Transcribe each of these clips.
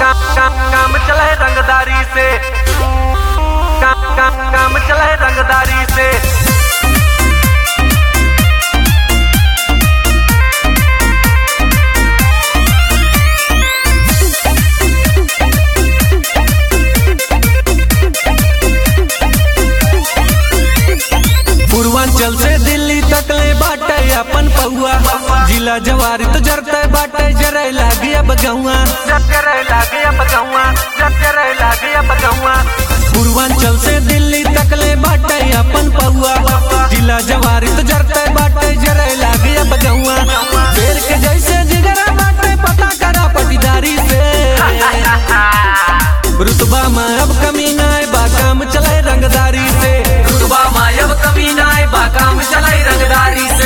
काम काम काम चले रंगदारी से काम काम काम चले रंगदारी से पूर्वांचल से दिल्ली तक ले बाटे अपन पौआ जिला जवारी तो जरते बाटे जरे लागी अब गौआ जब करे लागे अब गौआ जब करे लागे अब गौआ पूर्वांचल से दिल्ली तक ले बाटे अपन पौआ जिला जवारी तो जरते बाटे जरे लागी अब गौआ पेड़ के जैसे जिगरा बाटे पता करा पटीदारी से रुतबा में अब कमी ना है बा काम चले रंगदारी से रुतबा में अब कमी ना है बा काम चले रंगदारी से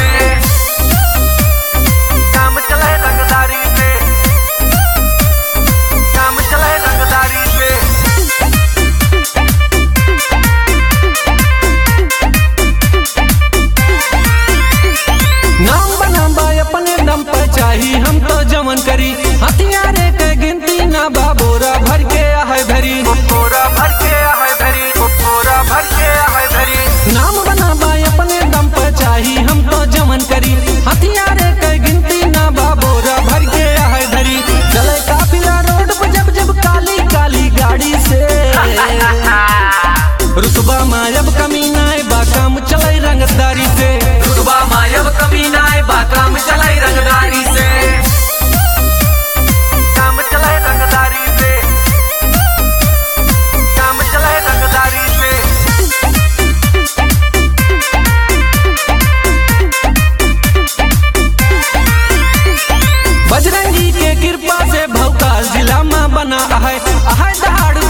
काम चले रंगदारी से काम चले रंगदारी से नाम बनाम बा अपने दम पर चाही हम तो जमन करी हथियारे के गिनती ना बा बोरा भर के आहे भरी पूरा भर के है धरी पूरा भर के है धरी नाम बना बा अपने दम पर चाही हम तो जमन करी हथियारे के गिनती ना बा बोरा भर के आहे धरी चले काफिला रोड पर जब जब काली काली गाड़ी से रुतबा मायब कमी ना है बा काम चले रंगदारी से रुतबा मायब कमी ना है बा काम चले रंगदारी से काम चले रंगदारी से काम चले रंगदारी से बजरंगी के कृपा से भौकाल जिला में बना है है दहाड़